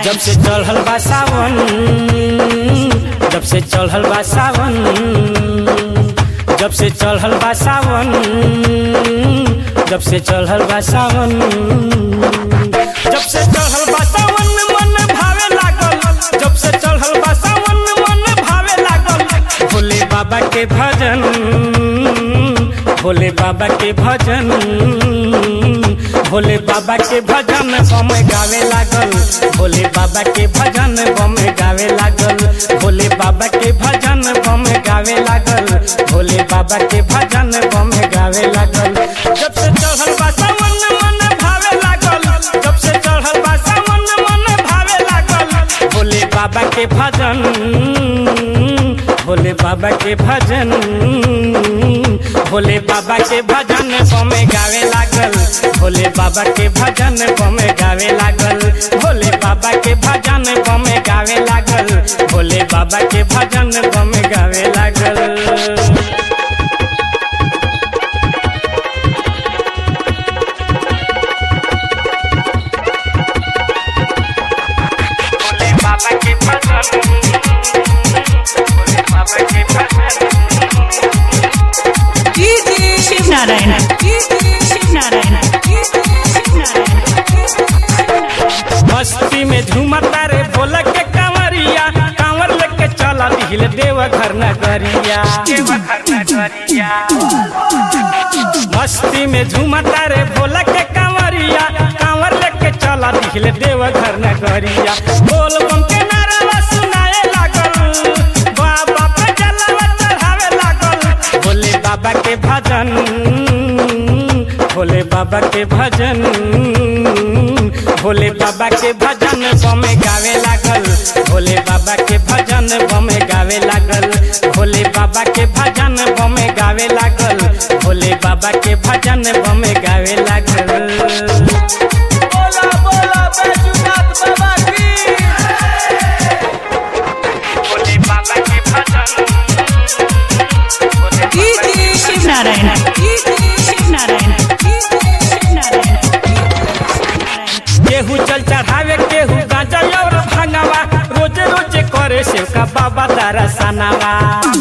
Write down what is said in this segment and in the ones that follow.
जब से चढ़ल बा सावन जब से चढ़ल बा सावन जब से चढ़ल बा सावन जब से चढ़ल बा सावन जब से चढ़ल बा सावन मन भावे लागल जब से चढ़ल बा सावन मन भावे लागल भोले बाबा के भजन भोले बाबा के भजन भोले बाबा के भजन बम गावे लागल भोले बाबा के भजन बम गावे लागल भोले बाबा के भजन बम गावे लागल भोले बाबा के भजन बम गावे लागल जब से चढ़ल बा सावन मन भावे लागल जब से चढ़ल बा सावन मन भावे लागल भोले बाबा के भजन भोले बाबा के भजन भोले बाबा के भजन बमे गावे लागल भोले बाबा के भजन बमे गावे लागल भोले बाबा के भजन बमे गावे लागल भोले बाबा के भजन बमे गावे लागल भोले बाबा के भजन भोले बाबा के भजन शिव नारायण शिव नारायण शिव नारायण मस्ती में झूमता रे भोला के कांवरिया कांवर लेके चला दिल देव घर नगरिया मस्ती में झूमता रे भोला के कांवरिया कांवर लेके चला दिल देव घर नगरिया बोल बम के नारा सुनाए लागल बाबा पे जलवा चढ़ावे लागल भोले बाबा के भजन भोले बाबा के भजन भोले बाबा के भजन बमे गावे लागल भोले बाबा के भजन बमे गावे लागल भोले बाबा के भजन बमे गावे लागल भोले बाबा के भजन बमे गावे लागल बोला बोला बैजूनाथ बाबा की भोले बाबा के भजन भोले शिव नारायण शिव नारायण शिव नारायण केहू जल चढ़ावे केहू गांजा और भांगावा रोजे रोजे करे सेव का बाबा तारा सनावा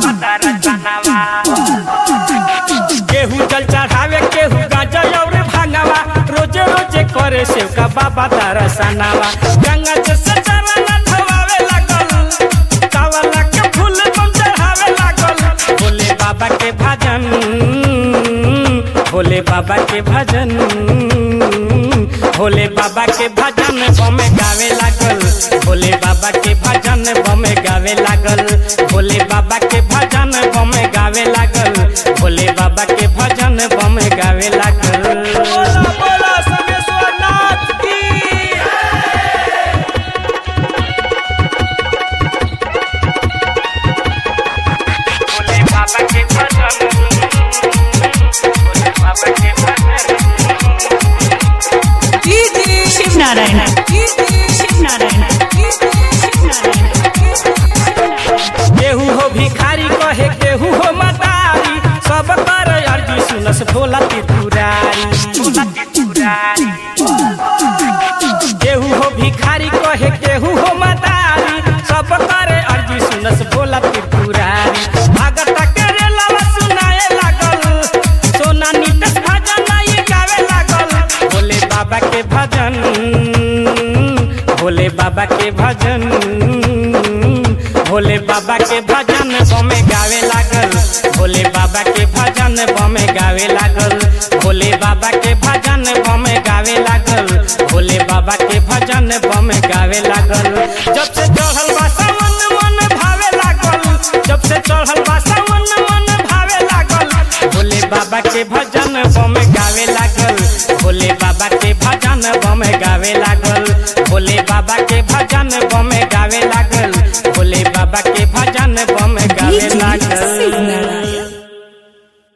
केहू जल चढ़ावे केहू गांजा और भांगावा रोजे रोजे करे सेव का बाबा तारा सनावा गंगा जैसे चरण धोवावे लागल कावला के फूल बम चढ़ावे लागल भोले बाबा के भजन भोले बाबा के भजन भोले बाबा के भजन बमे गावे लागल भोले बाबा के भजन बमे गावे लागल भोले बाबा के भजन बमे गावे लागल भोले बाबा के भजन बमे गावे लागल बोला बोला समेश्वर नाथ की भोले बाबा के भजन भोले बाबा के भजन शिव नारायण शिव नारायण शिव नारायण केहू हो भिखारी कहे केहू हो मदारी सब कर अर्जी सुनस भोला त्रिपुरारी केहू हो भिखारी कहे केहू हो मदारी सब कर अर्जी सुनस भोला त्रिपुरारी भगत के रेलवा सुनाए लागल सोना नीतस भजन ई गावे लागल भोले बाबा के भजन भोले बाबा के भजन भोले बाबा के भजन बमे गावे लागल भोले बाबा के भजन बमे गावे लागल भोले बाबा के भजन बमे गावे लागल भोले बाबा के भजन बमे गावे लागल जब से चढ़ल बा सावन मन भावे लागल जब से चढ़ल बा सावन मन भावे लागल भोले बाबा के भजन बमे गावे लागल भोले बाबा